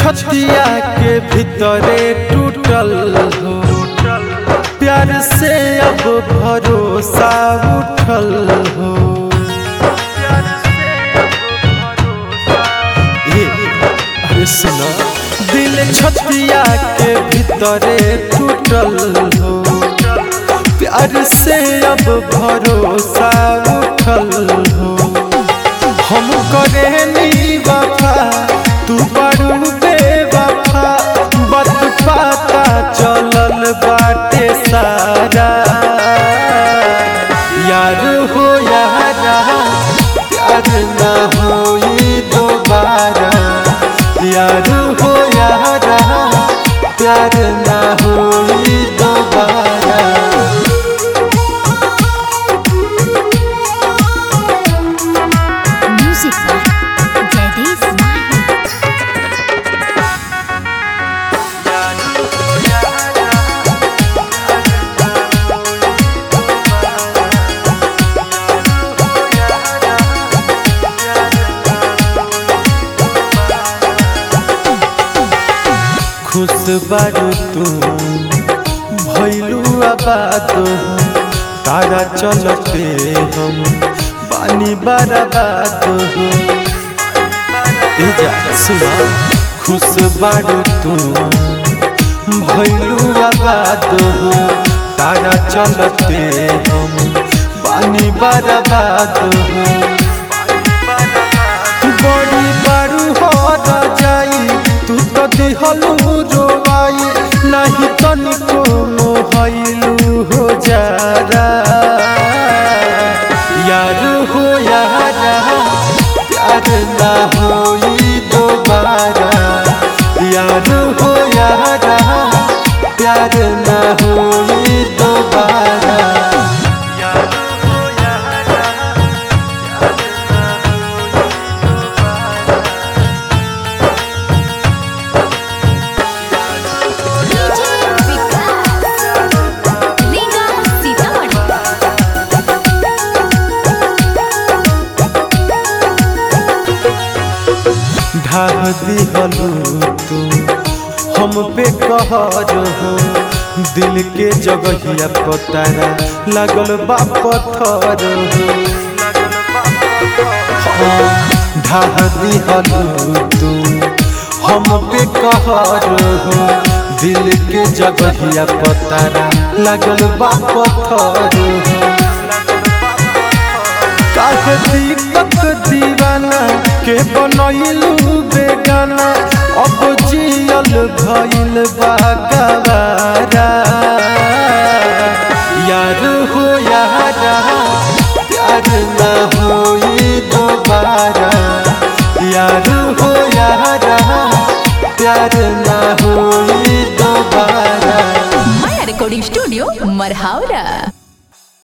छतिया के भीतरे टूटल हो प्यार से अब भरोसा उठल हो ए, अरे सुनो दिल छतिया के भीतरे टूटल हो प्यार से अब भरोसा उठल हो हम करे नी वफा तू बड़ू बेवफा बत पाता चलल बाटे सारा यार हो यारा प्यार ना होई दोबारा यार हो यारा प्यार ना होई दोबारा Music by Jagdish Mahi. खुश बारू तू भैलू आबाद हो तारा चलते हम पानी बर्बाद हो ए जा सुना खुश बारू तू भैलू आबाद हो तारा चलते हम पानी बर्बाद हो बड़ी बारू हो जाई तू तो दिहलू रोवाई नहीं तनिको मोहलू हो जारा यार हो यारा प्यार ना होई दोबारा यार हो यारा प्यार ना होई दोबारा यार हो यारा DJ Vikas. Liga Sitamarhi. ढाह दिहलू तू हम पे कहर हो दिल के जगहिया पतारा लागल बा पत्थर हो हाँ, ढाह दिहलू तू हम पे कहर हो दिल के जगहिया पतारा लागल बा पत्थर हो काहे दीपक दीवाना के बनैलू बेगाना अब जियल भइल बा गवारा यार हो यारा प्यार ना होई दोबारा यार हो यारा प्यार ना होई दोबारा Maya Recording Studio, Marhaura.